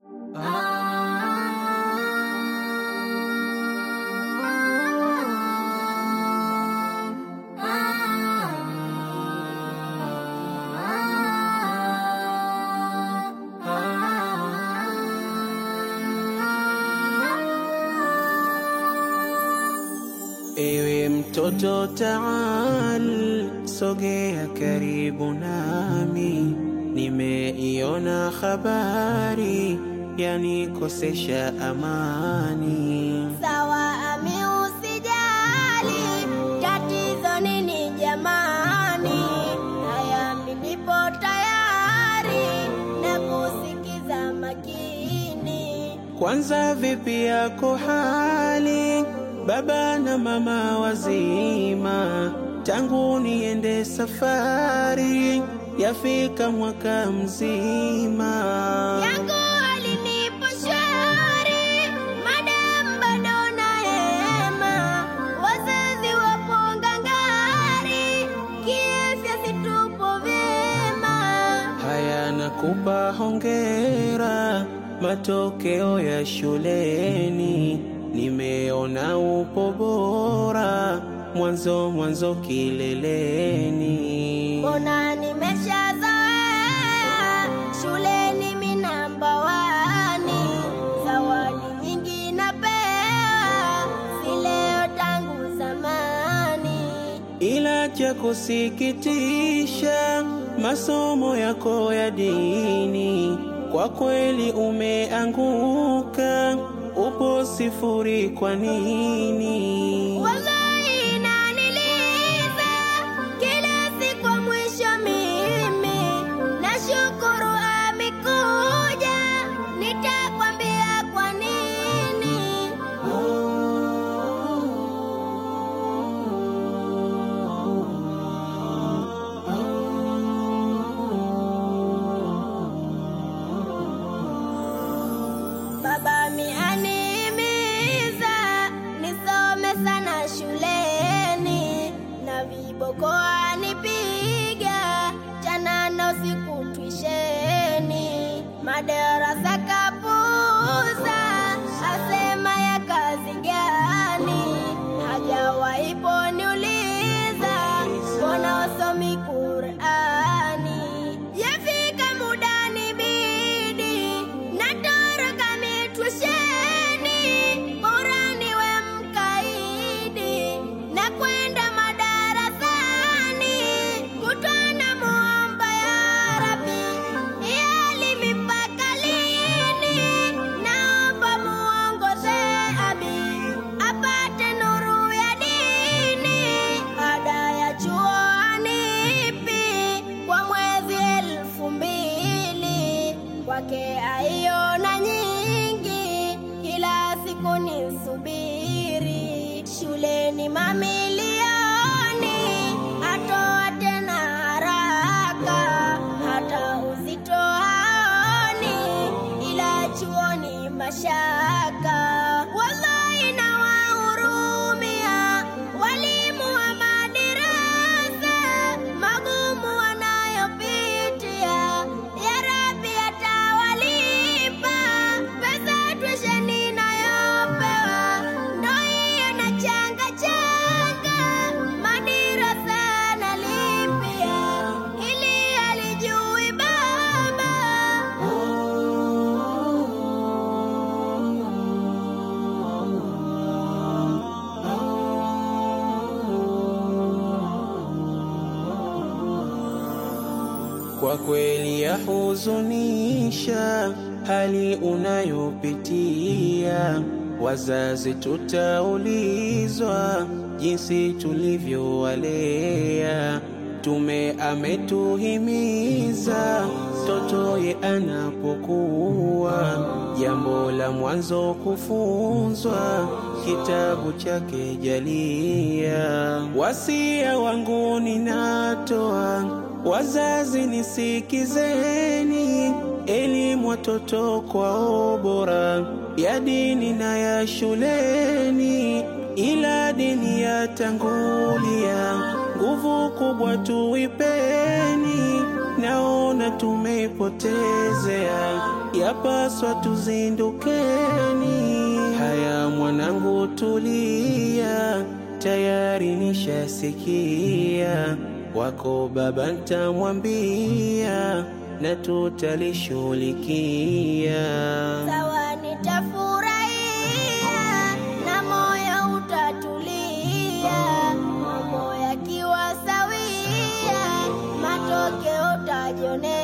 Ewe mtoto taal, sogea karibu nami, nimeiona habari yanikosesha amani. Sawa ami, usijali, tatizo nini jamani? Haya, mimi nipo tayari na kusikiza makini. Kwanza vipi yako hali, baba na mama wazima? Tangu niende safari, yafika mwaka mzima. Yangu alinipo shwari, madam bado na hema, wazazi wapo ngangari, kiafya situpo vyema. Haya, nakupa hongera, matokeo ya shuleni nimeona upo bora, mwanzo mwanzo kileleni. Mbona nimeshazoea shuleni mi namba wani, zawadi nyingi napewa, si leo tangu zamani. Ila cha kusikitisha, masomo yako ya dini kwa kweli umeanguka, upo sifuri. Kwa nini? Wallahi inaniliza kila siku mwisho, mimi nashukuru amekuja, nitakwambia kwa nini. Baba mianimiza nisome sana shuleni, na viboko anipiga jana na usiku twisheni, madarasa kapuza, asema ya kazi gani? Hajawahi poniuliza mbona usomi Qurani. Yafika muda nibidi natoroka mitwisheni, bora niwe mkaidi na kwenda madarasani, kutwana muomba ya Rabbi, yali mipaka lini? Naomba muongoze abi apate nuru ya dini, ada ya chuo anipi kwa mwezi elfu mbili kwake aiona nyingi, kila siku ni subiri shuleni mamilioni, atoa tena haraka, hata uzito haoni, ila chuoni mashaka. Wallahi nawahurumia walimu wa madarasa magumu wanayopitia, ya Rabbi atawalipa pesa tuition inayopewa, ndo hiyo na changa changa madarasa nalipia, ili alijui baba Kwa kweli yahuzunisha hali unayopitia. Wazazi tutaulizwa jinsi tulivyowalea. Tume ametuhimiza totoye anapokuwa, jambo la mwanzo kufunzwa kitabu chake jalia. Wasia wangu ninatoa Wazazi nisikizeni, elimu watoto kwao bora, ya dini na ya shuleni, ila dini yatangulia, nguvu kubwa tuipeni, naona tume kuyapotezea, yapaswa tuzindukeni. Haya mwanangu, tulia, tayari nishasikia wako baba, ntamwambia na tutalishughulikia. Sawa, nitafurahia na moyo utatulia, mambo yakiwa sawia, matokeo utajionea.